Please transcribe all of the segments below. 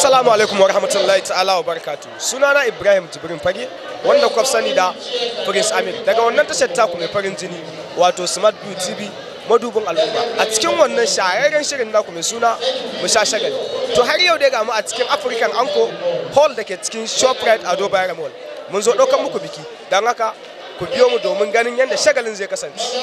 Assalamu alaikum wa rahmatullahi ta'ala wa barakatu. Sunana Ibrahim Jibrin Fage wanda kuka sani da Prince Amir daga wannan tashar taku mai farin jini wato Smart View TV madubin al'umma. A cikin wannan shahararren shirin naku mai suna mu sha shagali. To har yau dai ga mu a cikin African Anko Hall da ke cikin Shoprite Ado Bayero Mall. Mun zo ɗaukar muku biki don haka ku biyo mu domin ganin yadda shagalin zai kasance.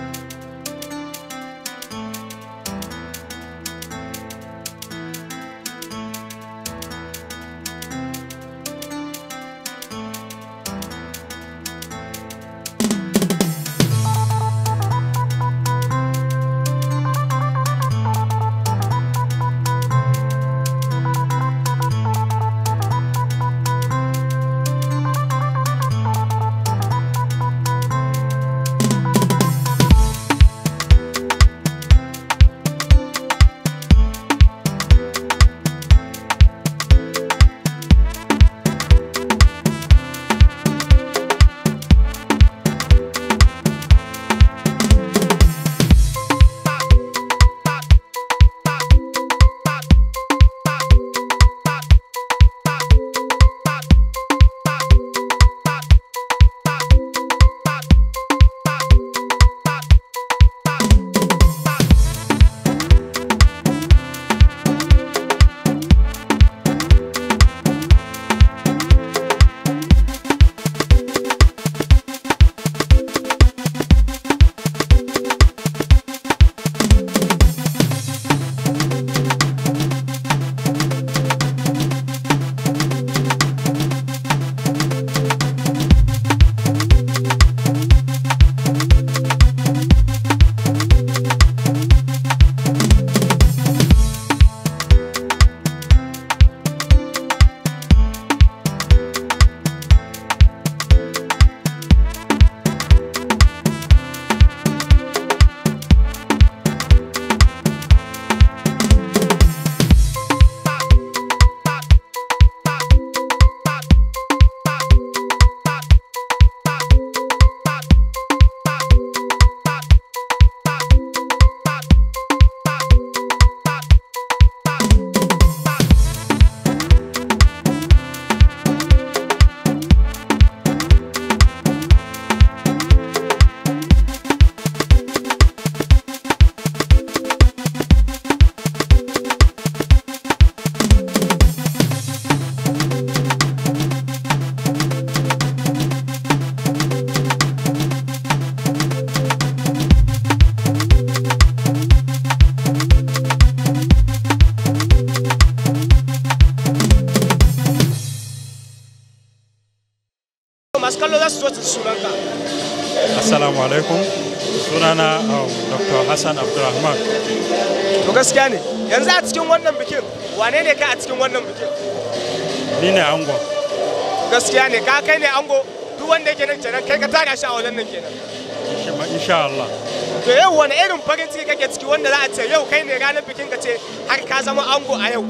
masu kallo za su zo su sunanka. Assalamu alaikum. Sunana um, Dr. Hassan Abdulrahman. To gaskiya ne yanzu a cikin wannan bikin wane ne ka a cikin wannan bikin? Ni ne ango. Gaskiya ne ka kai ne ango duk wanda yake nan kenan kai ka tara shi a wajen nan kenan. Insha- Insha Allah. To yau wani irin farin ciki kake ciki wanda za a ce yau kai ne ranar bikin ka ce har ka zama ango a yau.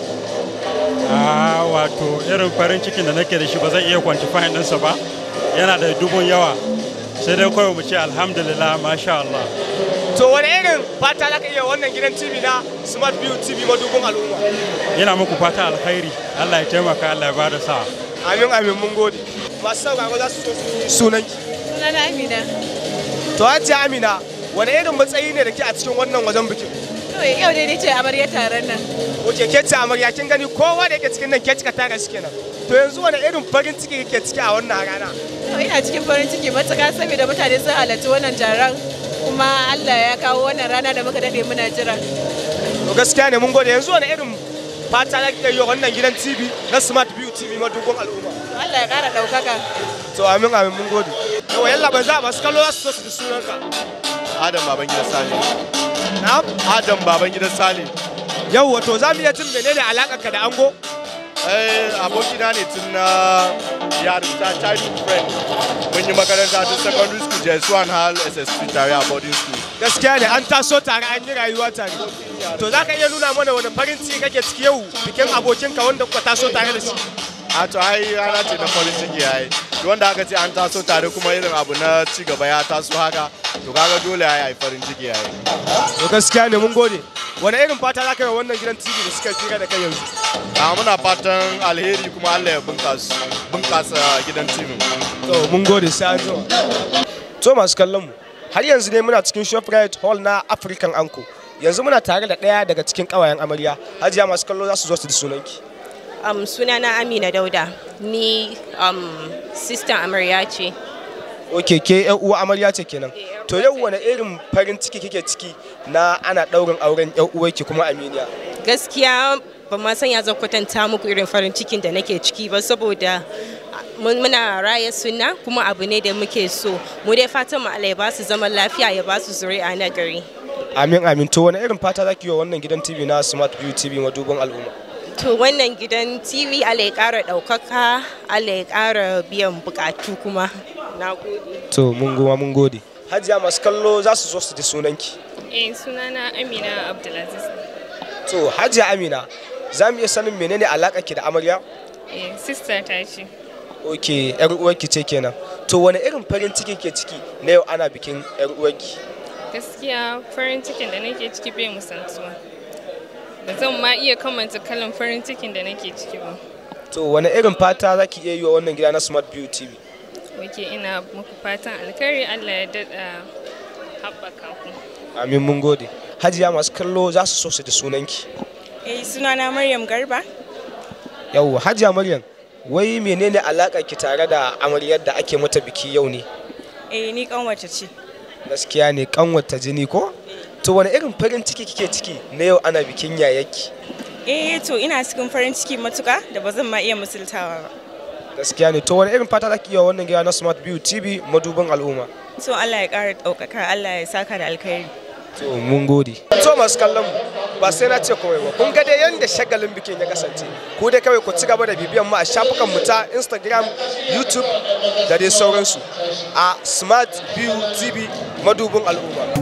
Ah, wato irin farin cikin da nake da shi ba zan iya quantify ɗinsa ba. Yana da dubun yawa. Sai dai kawai mu ce alhamdulillah masha Allah. To wani irin fata za ka iya wannan gidan TV na Smart View TV madubin al'umma. Ina muku fata alkhairi. Allah ya taimaka Allah ya bada sa'a. Amin amin mun gode. Masu sauraro za su so su yi sunanki. Sunana Amina. To Hajiya Amina wani irin matsayi ne da ke a cikin wannan wajen bikin? To yau dai ce amarya taron nan. Oke ke ce amarya kin gani kowa da yake cikin nan ke cika tara shi kenan. To yanzu wani irin farin ciki kake ciki a wannan rana? To ina cikin farin ciki matuƙa saboda mutane sun halarci wannan taron kuma Allah ya kawo wannan rana da muka dade muna jira. To gaskiya ne mun gode yanzu wani irin fata za ki yi wa wannan gidan TV na Smart View TV madubin al'umma. To Allah ya ƙara ɗaukaka. To amin amin mun gode. Yawa yalla ban za masu kallo za su so su ji sunanka. Adam baban gidan Sale. Na'am. Adam baban gidan Sale. Yau wato za mu iya jin menene alakarka da ango? Eh abokina ne tun na yarinta childhood friend. Mun yi makaranta tun secondary school JS1 har SS3 tare a boarding school. Gaskiya ne an taso tare an yi rayuwa tare. To za ka iya nuna mana wani farin ciki kake ciki yau bikin abokinka wanda kuka taso tare da shi. A to ai rana ce na farin ciki yayi. Duk wanda aka ce an taso tare kuma irin abu na ci gaba ya taso haka to kaga dole yayi ai farin ciki yayi. To gaskiya ne mun gode. Wani irin fata za ka yi wa wannan gidan TV da suka fira da kai yanzu? a muna fatan alheri kuma Allah ya bunkasa bunkasa gidan TV to mun gode sai an jima to masu kallon mu har yanzu ne muna cikin shoprite hall na african anko yanzu muna tare da ɗaya daga cikin ƙawayen amarya hajiya masu kallo za su zo su da sunanki Um, sunana Amina Dauda, ni um, sister amarya ce. ok ke yan uwa amarya ce kenan to yau wani irin farin ciki kike ciki na ana ɗaurin auren yan uwarki kuma aminiya Gaskiya ba ma san ya zan kwatanta muku irin farin cikin da nake ciki ba saboda mun- muna raya suna kuma abu ne da muke so. Mu dai fatan mu Allah ya ba su zaman lafiya ya ba su zuri'a na gari. amin amin to wani irin fata zaki yi wa wannan gidan tv na smart view tv madubin al'umma To wannan gidan TV Allah ya ƙara ɗaukaka, Allah ya ƙara biyan bukatu kuma. Na gode. to mun goma mun gode hajiya masu kallo za su zo su ji sunanki Eh sunana Amina Abdulaziz. to hajiya amina za mu iya sanin menene alaƙa ki da amarya Eh sister ta ce. ok yar uwarki ce kenan to wani irin farin ciki ke ciki na yau ana bikin yar uwarki Gaskiya farin cikin da nake ciki bai musantuwa. Ba zan ma iya kamanta kalan farin cikin da nake ciki ba. to wani irin fata za ki iya yi wa wannan gida na smart view tv Wake ina muku fatan alkhairi Allah ya daɗa haɓaka ku. amin mun gode hajiya masu kallo za su so su da sunanki Eh sunana Maryam Garba. yau hajiya maryam wai menene alaƙa ki tare da amaryar da ake mata biki yau ne Eh ni kanwace ce. gaskiya ne kanwata jini ko to wani irin farin ciki kike ciki na yau ana bikin yayaki Eh to ina cikin farin ciki matuka da ba zan ma iya misaltawa ba. gaskiya ne to wani irin fata zaki yi wa wannan gida na smart view tv madubin al'umma So Allah ya ƙara ɗaukaka, Allah ya saka da alkhairi. to mun gode to masu kallon mu ba sai na ce komai ba kun ga dai yanda shagalin bikin ya kasance ku dai kawai ku ci gaba da bibiyan mu a shafukan mu ta instagram youtube da dai sauransu a smart view tv madubin al'umma